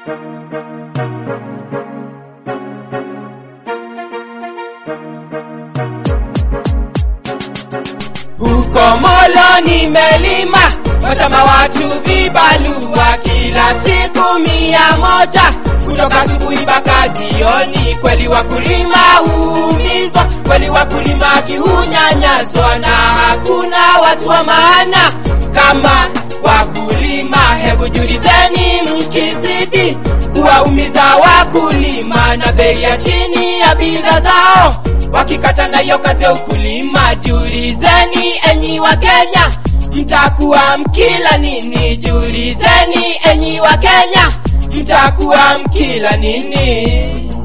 Huko Molo nimelima mashamba watu vibalua kila siku mia moja kutoka asubuhi mpaka jioni. Kweli wakulima huumizwa, kweli wakulima kihunyanyaswa, na hakuna watu wa maana kama wakulima. Hebu julizeni, mkizidi kuwaumiza wakulima na bei ya chini ya bidhaa zao wakikata nayo kazi ya ukulima. Julizeni enyi wa Kenya, mtakuwa mkila nini? Julizeni enyi wa Kenya, mtakuwa mkila nini?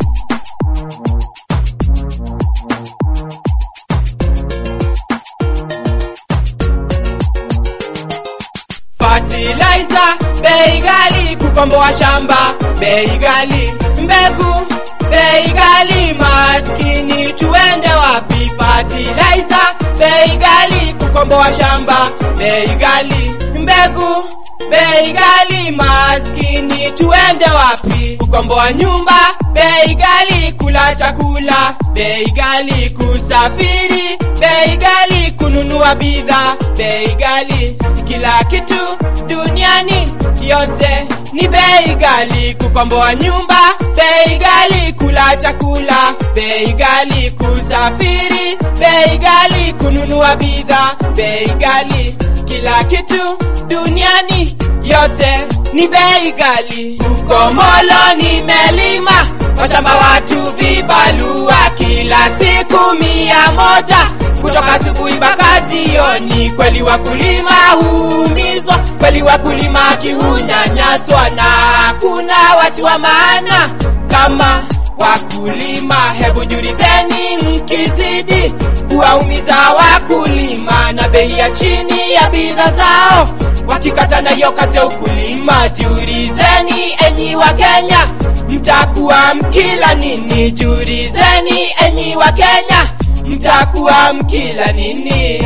Fertilizer bei ghali, kukomboa shamba bei ghali, mbegu bei ghali, maskini tuende wapi? Fertilizer bei ghali, kukomboa shamba bei ghali, mbegu bei ghali, maskini tuende wapi? Kukomboa nyumba bei ghali, kula chakula bei ghali, kusafiri bei ghali, kununua bidhaa bei ghali, kila kitu duniani yote ni bei ghali. Kukomboa nyumba bei ghali, kula chakula bei ghali, kusafiri bei ghali, kununua bidhaa bei ghali, kila kitu duniani yote ni bei ghali. Huko Molo nimelima mashamba watu vibalua kila siku mia moja kutoka asubuhi mpaka jioni. Kweli wakulima huumizwa, kweli wakulima kihunyanyaswa, na hakuna watu wa maana kama wakulima. Hebu julizeni, mkizidi kuwaumiza wakulima na bei ya chini ya bidhaa zao wakikata nayo kazi ya ukulima. Julizeni enyi wa Kenya, mtakuwa mkila nini? Julizeni enyi wa Kenya, mtakuwa mkila nini?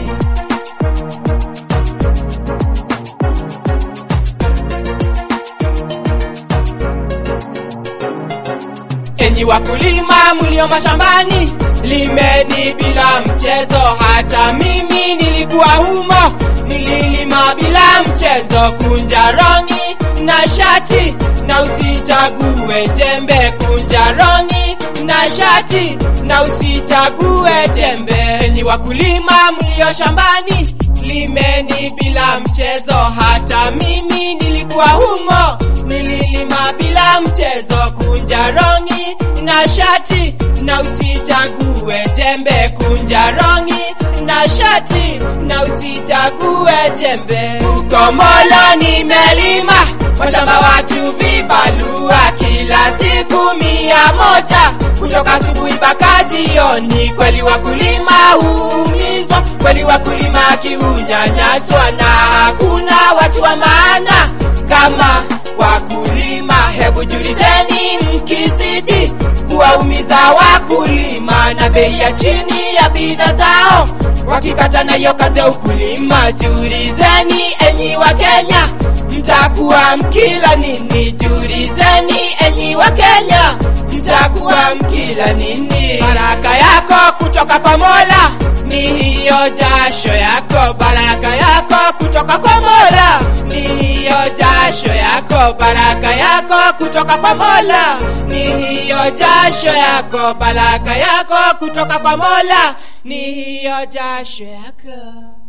Enyi wakulima mlio mashambani, limeni bila mchezo. Hata mimi nilikuwa humo, nililima bila mchezo. Kunja rongi na shati na usichague jembe, kunja rongi na shati na usichague jembe. Enyi wakulima mlio shambani, limeni bila mchezo. Hata mimi nilikuwa humo, nililima bila mchezo. Kunja rongi na shati na usichague jembe, kunja rongi na shati na usichague jembe. Huko Molo nimelima mashamba watu vibalua kila siku mia moja kutoka asubuhi mpaka jioni. Kweli wakulima huumizwa, kweli wakulima kihunyanyaswa, na hakuna watu wa maana kama wakulima. Hebu julizeni, mkizidi kuwaumiza wakulima na bei ya chini ya bidhaa zao wakikata nayo kazi ya ukulima. Julizeni enyi wa Kenya, mtakuwa mkila nini? Julizeni enyi wa Kenya, mtakuwa mkila nini? Baraka yako kutoka kwa Mola ni hiyo jasho yako, baraka yako kutoka kwa Mola ni hiyo jasho yako, baraka yako kutoka kwa Mola ni hiyo jasho yako, baraka yako kutoka kwa Mola ni hiyo jasho yako.